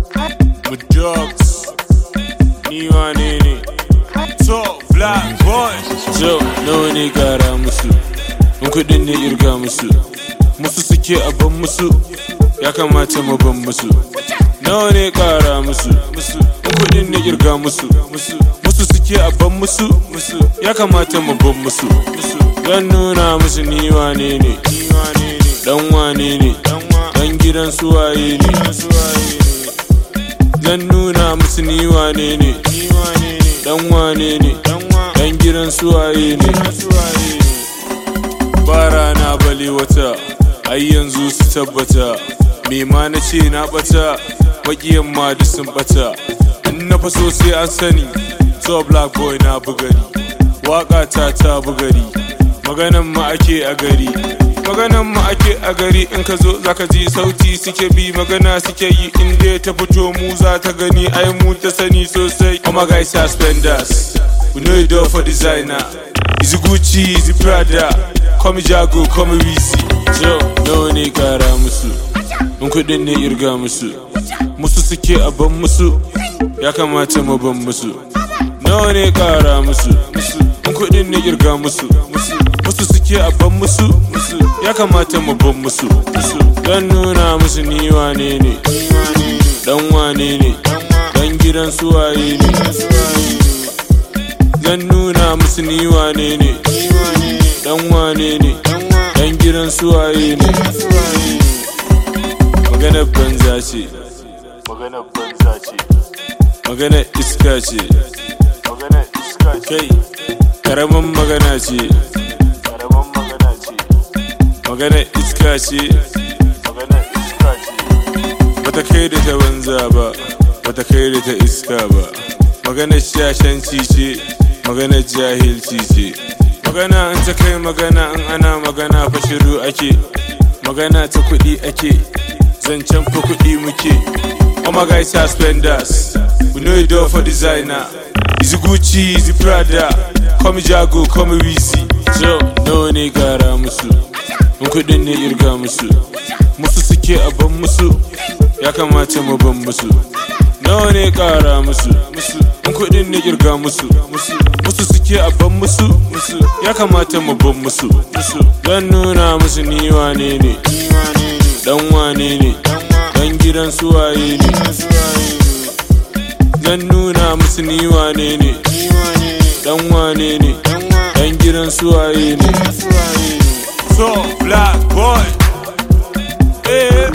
with drugs. Ni wane ne? So, black boy. So, nawa ne gara musu? In kuɗin ne irga musu. Musu suke a ban musu. Ya kamata mu ban musu. Nawa ne kara musu? Musu. In kuɗin ne irga musu. Musu. Musu suke a ban musu. Musu. Ya kamata mu ban musu. Musu. Zan nuna musu ni wane ne? Ni wane ne? Dan wane ne? Dan gidan suwaye ne? Zan nuna musu ni wane ne? Dan wane ne? Dan gidan suwaye ne? Ba rana bale wata, ai yanzu su tabbata. Me ma na ce na bata, maƙiyan ma duk sun bata. In na faso sai an sani, so black boy na bugari. Waƙa ta ta bugari, maganan ma ake a gari. maganan mu ake a gari in ka zo zaka ji sauti suke bi magana suke yi in dai ta fito mu za ta gani ai mu ta sani sosai oh my guys are spenders we know you do for designer is Gucci is Prada come Jago come Weezy yo nawa ne kara musu in kudin ne irga musu musu suke a ban musu ya kamata mu ban musu nawa ne kara musu in kudin ne irga musu musu suke a ban musu ya kamata mu ban musu dan nuna musu ni wane ne dan wane ne dan gidan suwaye ne zan nuna musu ni wane ne dan wane ne dan gidan suwaye ne maganar banza ce maganar banza ce maganar iska ce maganar iska kai karamin magana ce karamin magana ce maganar iska ce maganar iska ce bata kai da ta banza ba bata kai da ta iska ba maganar shashanci ce maganar jahilci ce magana in ta kai magana in ana magana fa shiru ake magana ta kuɗi ake zancen fa kuɗi muke oh my guys are spenders we know you do for designer is Gucci is Prada come Jago come Weezy so nawa ne gara musu in kuɗin ne irga musu musu suke a ban musu ya kamata mu ban musu nawa ne kara musu in kuɗin ne irga musu musu suke a ban musu ya kamata mu ban musu zan nuna musu ni wane ne dan wane ne dan gidan suwaye ne zan nuna musu ni wane ne dan wane ne dan gidan suwaye ne so black boy eh